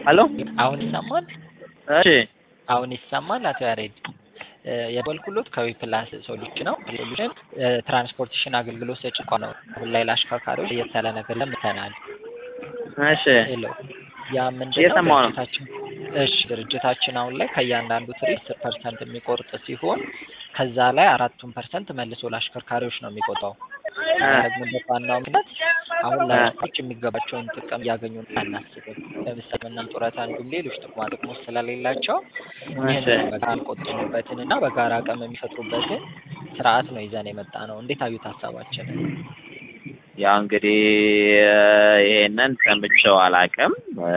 ሄሎ አሁን ይሰማል? እሺ አሁን ይሰማል? አቶ ያሬድ የደወልኩሎት ከዊፕላስ ሶሉሽን ነው። ሶሉሽን ትራንስፖርቴሽን አገልግሎት ሰጪ ተቋም ነው። አሁን ላይ ለአሽከርካሪዎች ለየት ያለ ነገር ለምተናል። እሺ ሄሎ ያ ምንድን ነው? እየሰማሁ ነው። ድርጅታችን እሺ ድርጅታችን አሁን ላይ ከእያንዳንዱ ትርኢት አስር ፐርሰንት የሚቆርጥ ሲሆን ከዛ ላይ አራቱን ፐርሰንት መልሶ ለአሽከርካሪዎች ነው የሚቆጣው። ያደረግንበት ዋናው ምክንያት አሁን ለአሽከርካሪዎች የሚገባቸውን ጥቅም እያገኙ ነው አናስብም። ለምሳሌ ምናምን ጡረታ እንዲሁም ሌሎች ጥቅማ ጥቅሞች ስለሌላቸው ይህንን በጋራ የሚቆጥቡበትን እና በጋራ አቅም የሚፈጥሩበትን ስርዓት ነው ይዘን የመጣ ነው። እንዴት አዩት ሀሳባችንን? ያው እንግዲህ ይሄንን ሰምቼው አላውቅም።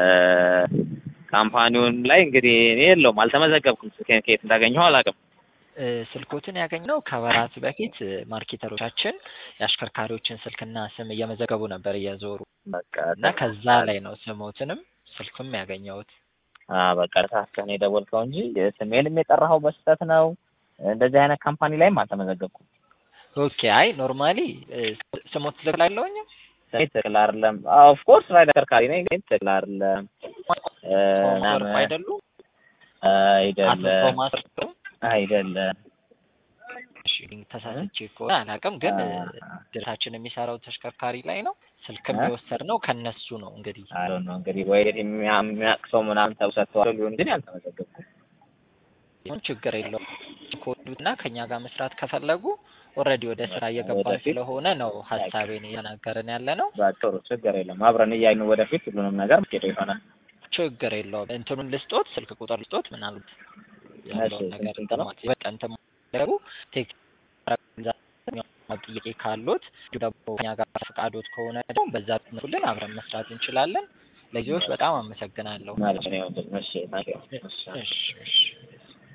ካምፓኒውን ላይ እንግዲህ እኔ የለውም አልተመዘገብኩም። ስልኬን ከየት እንዳገኘው አላውቅም። እ ስልኮትን ያገኘው ከወራት በፊት ማርኬተሮቻችን የአሽከርካሪዎችን ስልክና ስም እየመዘገቡ ነበር እየዞሩ በቃ እና ከዛ ላይ ነው ስሞትንም ስልክም ያገኘሁት። አ በቃ ተሳስተህ ነው የደወልከው እንጂ ስሜንም የጠራኸው በስህተት ነው። እንደዚህ አይነት ካምፓኒ ላይም አልተመዘገብኩም። ኦኬ አይ ኖርማሊ ስሞት ትክክል አለውኝ እኔ ትክክል አይደለም። ኦፍ ኮርስ ላይ ተሽከርካሪ ነኝ ግን ትክክል አይደለም እ ቶማስ ምናምን አይደሉ? አቶ አይደለም ቶማስ አይደለም እሺ ተሳስቼ ከሆነ አላውቅም፣ ግን ድርጅታችን የሚሰራው ተሽከርካሪ ላይ ነው። ስልክም እ? የወሰድነው ከነሱ ነው እንግዲህ አይ ነው እንግዲህ ወይ የሚያ- የሚያውቅ ሰው ምናምን ተውሰጥተዋል ሊሆን ግን ያልተመዘገብኩም። ይሁን ችግር የለውም። ከወዱትና ከኛ ጋር መስራት ከፈለጉ ኦልሬዲ ወደ ስራ እየገባን ወደፊት ስለሆነ ነው ሀሳቤን እየተናገርን ያለ ነው። በጥሩ ችግር የለም። አብረን እያየን ወደፊት ሁሉንም ነገር ሄደ ይሆናል። ችግር የለውም። እንትኑን ልስጦት፣ ስልክ ቁጥር ልስጦት ምናልባት ያለውን እሺ፣ ነገር ስንት ነው? በቃ እንትን ማድረጉ ቴክኒክ ጥያቄ ካሉት እንዲሁ ደግሞ ከኛ ጋር ፈቃዶት ከሆነ ደግሞ በዛ ትመጡልን አብረን መስራት እንችላለን። ለዚዎች በጣም አመሰግናለሁ። ማለት ነው። እሺ፣ ታንኪዩ። እሺ። እሺ እሺ